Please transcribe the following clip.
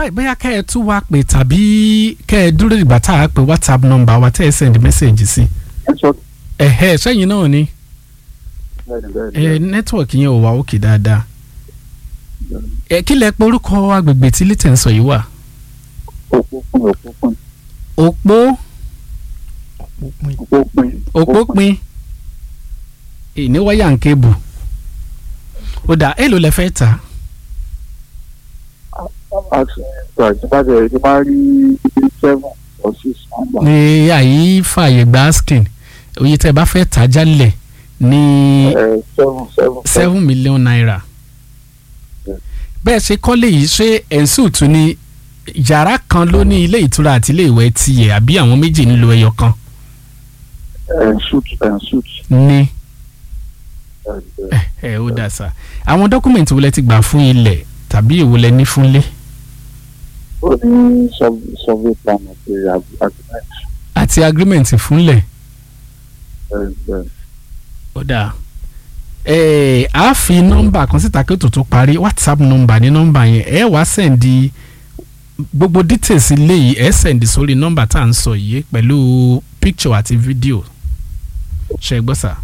báyìí bóyá kẹ́ ẹ tún wá pè tàbí kẹ́ ẹ dúró ìgbà tá a pè whatsapp number wa tẹ́ ẹ send message sí. network ẹ̀hẹ́ sẹ́yìn náà ni bẹ́ẹ̀ni bẹ́ẹ̀ni ẹ network yẹn ò wá òkè dáadáa. ẹ kí lẹ pé orúkọ agbègbè tí lítẹ̀ ń sọ yìí wà. òpópin òpópin òpó òpópin òpópin ìní wáyà ń kébù. ó dà èlò lẹ fẹ́ tà. àti ìgbàjọba ti máa rí seven or six number. ní àyí fààyè gba asking oye tẹ́ ẹ bá fẹ́ tà jálẹ̀ ní ẹ seven seven seven million naira. Yeah. bẹ́ẹ̀ ṣe kọ́lé yìí ṣé ẹ̀ǹsù tún ní yàrá kan ló ní ilé ìtura àti ilé ìwẹ̀ tiẹ̀ àbí àwọn méjì nílò ẹyọ kan ẹ suit ẹ suit ní ẹ ẹ ẹ ó dà sá àwọn dọ́kúmẹ̀ntì wo lẹ ti gbà fún ilẹ̀ tàbí èwo lẹ ní fúnlé ó ní survey survey plan àti agreement àti agreement fúnlẹ̀ ẹ ẹ ó dà ẹ á fi nọ́mbà kan síta kí ó tó tó parí whatsapp nọ́mbà ní nọ́mbà yẹn ẹ wá sẹ́ndì gbogbo details ilé yìí ẹ sẹ́ndì sórí nọ́mbà tá à ń sọ yìí pẹ̀lú picture àti video ṣe gbọ́ sà